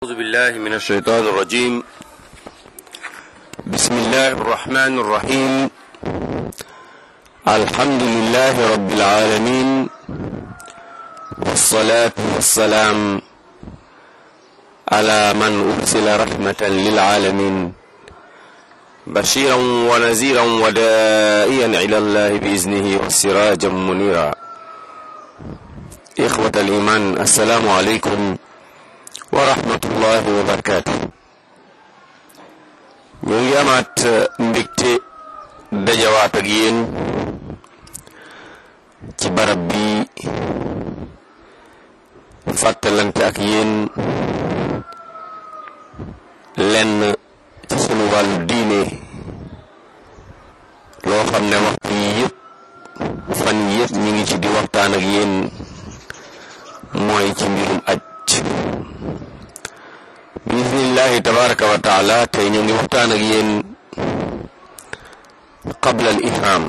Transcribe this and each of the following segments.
أعوذ بالله من الشيطان الرجيم بسم الله الرحمن الرحيم الحمد لله رب العالمين والصلاة والسلام على من أرسل رحمة للعالمين بشيرا ونذيرا ودائيا إلى الله بإذنه وسراجا منيرا إخوة الإيمان السلام عليكم wa rahmatullahi wa barakaatu ñu ngi amaat mbégte dajawaat ak yéen ci barab bi fàttalante ak yéen lenn ci sunu wàllu diine loo xam ne waxtu yi yëpp fan yi yëpp ñu ngi ci di waxtaan ak yéen mooy ci mbirum aj bismillahi tabaraka wa taala tey ñu ngi waxtaan ak yéen qabla al ihram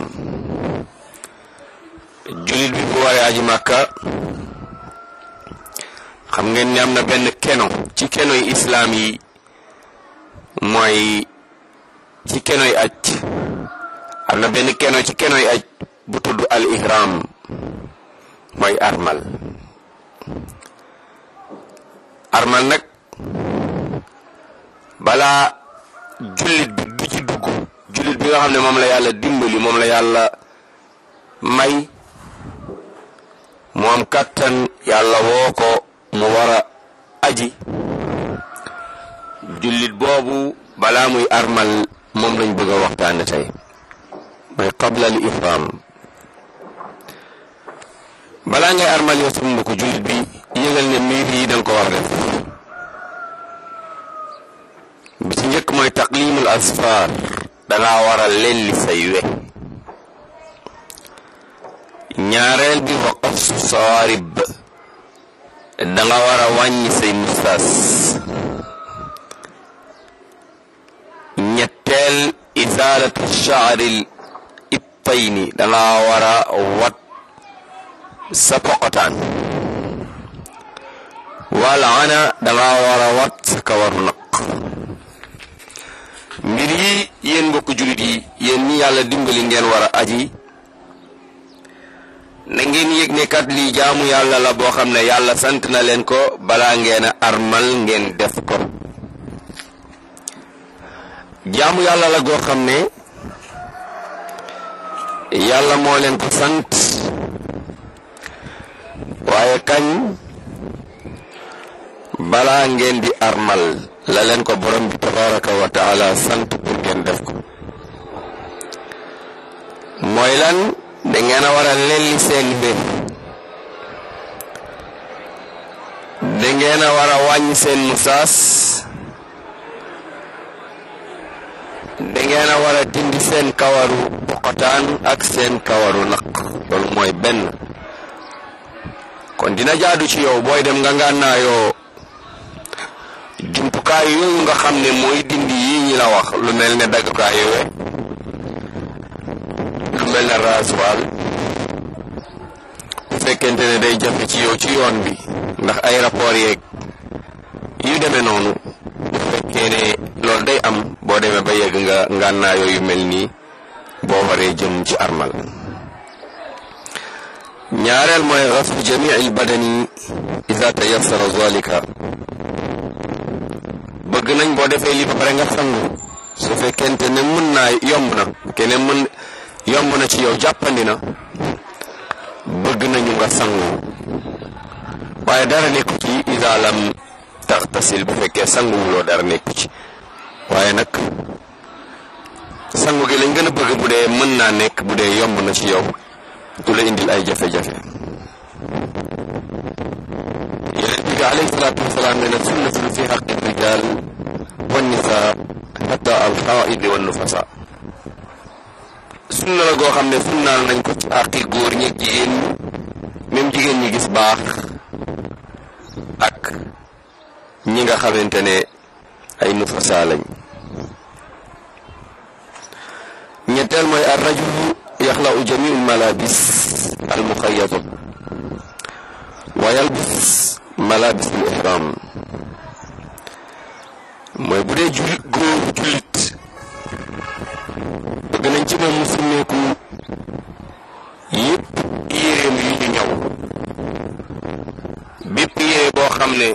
jullit bi bu waree aji màkka xam ngeen ne am na benn keno ci kenoy islaam yi mooy ci kenoy aj am na benn keno ci kenoy aj bu tudd al ihram mooy armal armal nag balaa jullit bi du ci dugg jullit bi nga xam ne moom la yàlla dimbali moom la yàlla may mu am kàttan yàlla woo ko mu war a aji jullit boobu balaa muy armal moom lañ bëgg a waxtaane tey mooy qabla al ihram balaa ngay armal yow sama mbokku jullit bi yëgal ne mbir yi danga ko war a def bi ci njëkk mooy taqlimul asfar danga war a lelli say we ñaareel bi wa qassu sawarib danga war a wàññi say mustaas ñetteel izalatu shaaril ittayni danga war a wat sa poqotaan wala ana danga war a wat sa kawaru naq mbir yi yéen mbokk jullit yi yéen ñi yàlla dimbali ngeen war a aji na ngeen yëg ne kat lii jaamu yàlla la boo xam ne yàlla sant na leen ko balaa ngeen a armal ngeen def ko jaamu yàlla la goo xam ne yàlla moo leen ko sant waaye kañ balaa ngeen di armal la leen ko borom bi tabaraka wa taala sant pour ngeen def ko mooy lan da ngeen a war a lelli seen mbir da ngeen a war a wàññi seen musaas da ngeen a war a dindi seen kawaru poqotaan ak seen kawaru naq loolu mooy benn kon dina jaadu ci yow booy dem nga ngànnaayoo jumtukaay yooyu nga xam ne mooy dindi yi ñi la wax lu mel ne daggukaay we lu mel ne rasoir bu fekkente ne day jafe ci yow ci yoon bi ndax ay rapport yeeg yu demee noonu bu fekkee ne loolu day am boo demee ba yegg nga ngànnaayoo yu mel nii boo waree jëm ci armal ñaareel mooy xasfu jamii al badani ida tayassara zalika bëgg nañ boo defee lii ba pare nga sangu su fekkente ne mën naa yomb na kene mën yomb na ci yow jàppandi na bëgg nañu nga sangu waaye dara nekku ci ida lam taxtasil bu fekkee sangu wuloo dara nekku ci waaye nag sangu gi lañ gën a bëgg bu dee mën naa nekk bu dee yomb na ci yow du la indil ay jafe-jafe yonent bi alayhi salaatu wasalaam nee na sunnatun fi xaqi rijal wannisa xata alxaaidi wa nufasa sunna la goo xam ne sunnaal nañ ko ci àqi góor ñi ak jigéen ñi même jigéen ñi gis baax ak ñi nga xamante ne ay nufasa lañ ñetteel mooy ar rajulu yaxla'u jamiu malabis al muxayyata wa yalbis malabis al ihram mooy bu dee jullit góor jullit bëgg nañ ci moom mu summeeku yépp yéreem yu ñu ñaw bépp yére boo xam ne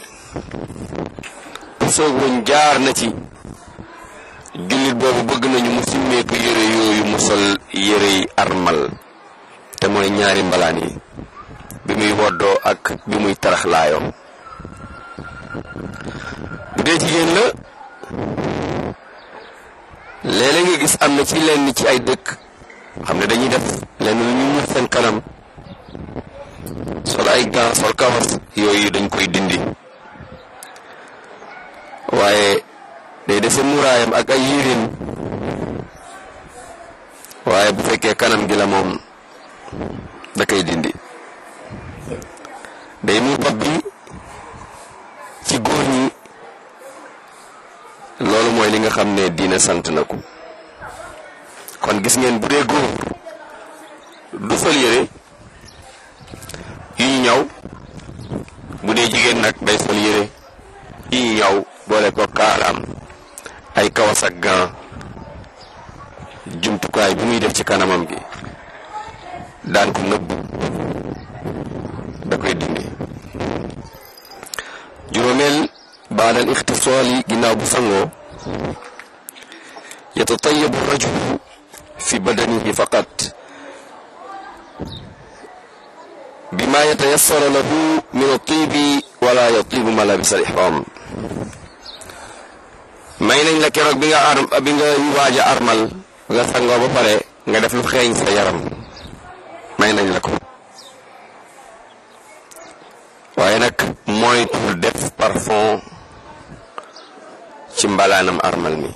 soog wuñ jaar na ci jullit boobu bëgg nañu mu simmeeku yére yooyu mu sol yére yi armal te mooy ñaari mbalaan yi bi muy woddoo ak bi muy taraxlaayoo bu dee jigéen la léeg-léeg nga gis am na ci lenn ci ay dëkk xam ne dañuy def lenn lu ñu muur seen kanam sol ay gants sol kawas yooyu dañ koy dindi waaye day dese muraayam ak ay yéreem waaye bu fekkee kanam gi la moom da koy dindi day muur bopp bi ci góor ñi loolu mooy li nga xam ne diina sant na ko kon gis ngeen bu dee góor du sol yére yu ñu ñaw bu dee jigéen nag day sol yére yu ñu ñaw boole ko kaalaam ay kawas ak gant jumtukaay bi muy def ci kanamam gi daan ko nëbb da koy dindi juróomeel baadal ixtisaal yi ginnaaw bu sangoo yatatayabu rajulu fi badanihi faqat bima yatayassara lahu min atibi wala yatibu malabis al ihram may nañ la keroog bi nga ar bi nga waaj a armal nga sangoo ba pare nga def lu xeeñ sa yaram may nañ la ko waaye nag moytul def parfum ci mbalaanam armal mi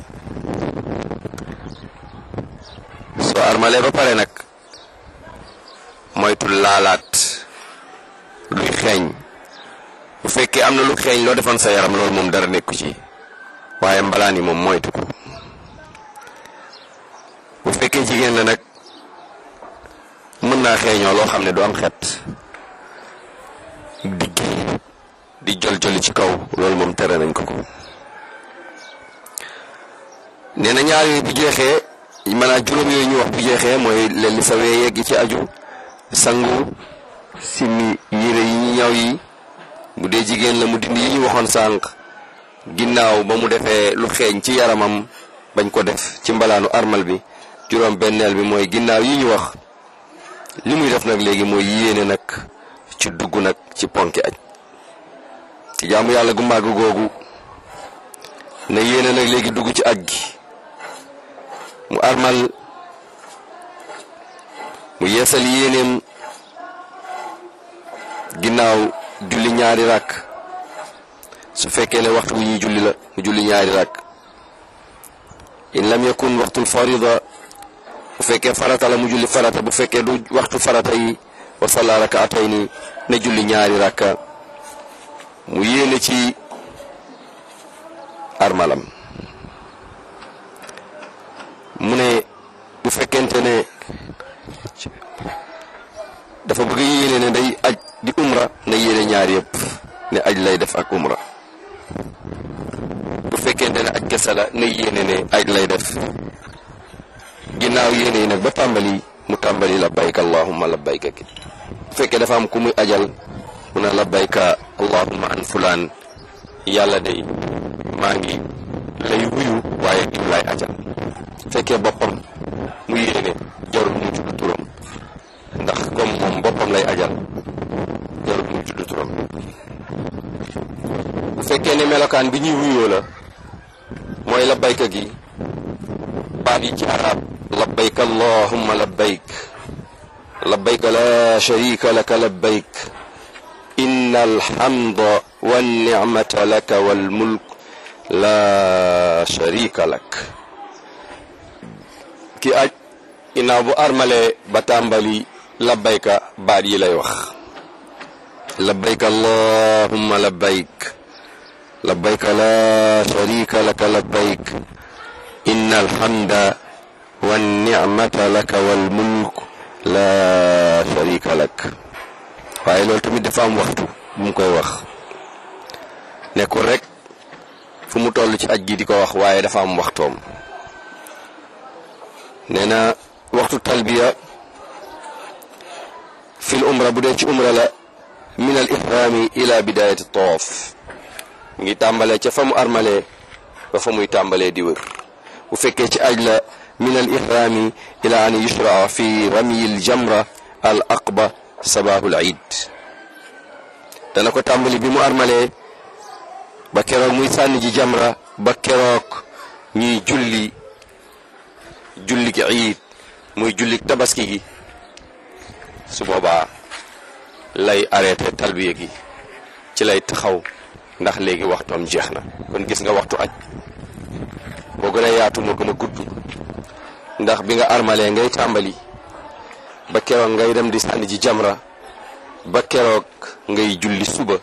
soo armalee ba pare nag moytul laalaat luy xeeñ bu fekkee am na lu xeeñ loo defoon sa yaram loolu moom dara nekku ci waaye mbalaan yi moom moytu ko bu fekkee jigéen la nag mën naa xeeñoo loo xam ne du am xet digg di jol joli ci kaw loolu moom tere nañ ko ko nee na ñaar yooyu bu jeexee maanaam juróom yooyu ñu wax bu jeexee mooy leen li sa wee yegg ci aju sangu simi yére yi ñu ñaw yi bu dee jigéen la mu dindi yi ñu waxoon sànq ginnaaw ba mu defee lu xeeñ ci yaramam bañ ko def ci mbalaanu armal bi juróom benneel bi mooy ginnaaw yi ñu wax li muy def nag léegi mooy yéene nag ci dugg nag ci ponki aj ci jaamu yàlla gu màgg googu na yéene nag léegi dugg ci aj gi mu armal mu yeesal yéeneem ginnaaw julli ñaari rakk su fekkee ne waxtu bu ñuy julli la mu julli ñaari rakk in lam yakun waxtul farida bu fekkee farata la mu julli farata bu fekkee du waxtu farata yi wa salla rakaatayni ne julli ñaari rakka mu yéene ci armalam mu ne bu fekkente ne dafa bëgg yéene ne day aj di umra na yéene ñaar yëpp ne aj lay def ak umra bu fekkente ne aj kese la na yéene ne aj lay def ginnaaw yéene yi nag ba tàmbali mu tàmbali labbayka allahumma labbayka ki bu fekkee dafa am ku muy ajal mu ne labbayka allahumma an fulaan yàlla day maa ngi lay wuyu waaye diw lay ajal fekkee boppam mu yéene jarul mu tudd turam ndax comme moom boppam lay ajal jarul mu tudd turam bu fekkee ne melokaan bi ñuy wuyoo la mooy labbayka gi baat yi ci arab labbayk allahumma labbayk labbayk la sharika laka labbayk inna alhamda wannicmata laka walmulk la sharika lak ki aj ginnaaw bu armale ba tàmbali labbayka baat yi lay wax labbayk allahumma labbayk labbayk la sharika laka labbayk inna alhamda wannicmata laka walmulk la sharika lak waaye loolu tamit dafa am waxtu bu mu koy wax nekkul rek fu mu toll ci aj gi di ko wax waaye dafa am waxtoom nee na waxtu talbiya fil umra bu dee ci umra la min al ihrami ila bidayati tawaf mi ngi tàmbalee ca fa mu armalee ba fa muy tàmbalee di wër bu fekkee ci aj la min al ihrami ila an yushraa fi ramyi al jamra al aqba sabahul iid dana ko tàmbali bi mu armalee ba keroog muy sànni ji jamra ba keroog ñuy julli jullik iid muy jullik tabaski gi su boobaa lay arrêté talbiya gi ci lay taxaw ndax léegi waxtoom jeex na kon gis nga waxtu aj boo gën a yaatu moo gën a gudd ndax bi nga armalee ngay tàmbali ba keroog ngay dem di sànni ji jamra ba keroog ngay julli suba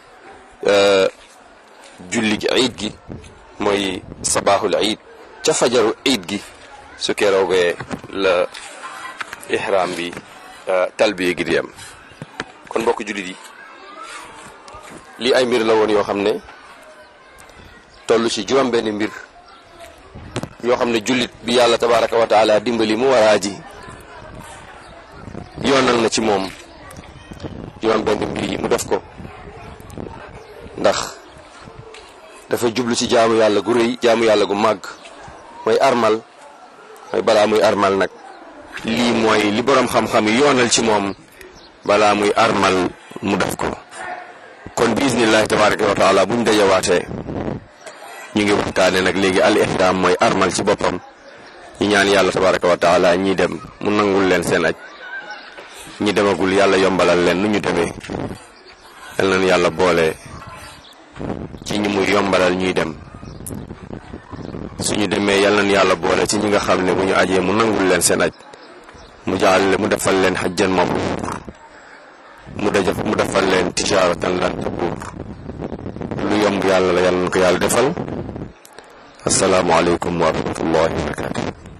julli gi iid gi mooy sabaaxul iid ca fajaru iid gi su keroogee la ihram bi talbiya gi di yem kon mbokk jullit yi lii ay mbir la woon yoo xam ne toll ci juróom benn mbir yoo xam ne jullit bi yàlla tabaraka wa taala dimbali mu war a aji yoonal na ci moom juróom benn mbir yi mu def ko ndax dafa jublu ci jaamu yàlla gu rëy jaamu yàlla gu màgg mooy armal mooy balaa muy armal nag lii mooy li boroom xam-xam yi yoonal ci moom balaa muy armal mu def ko kon bismillahi tabaraka wa taala buñ dajawaatee ñu ngi waxtaane nag léegi al ihram mooy armal ci boppam ñi ñaan yàlla tabaraka wa taala ñi dem mu nangul leen seen aj ñi demagul yàlla yombalal leen nu ñu demee yal nañu yàlla boole ci ñi muy yombalal ñuy dem suñu demee yal nañu yàlla boole ci ñi nga xam ne bu ñu ajee mu nangul leen seen aj mu jaal mu defal leen xajjan mabruur mu dajaf mu defal leen tijaaratan lan tabuur lu yomb yàlla la yàlla na ko yàlla defal asalaamualeykum wa rahmatullahi wa barakatu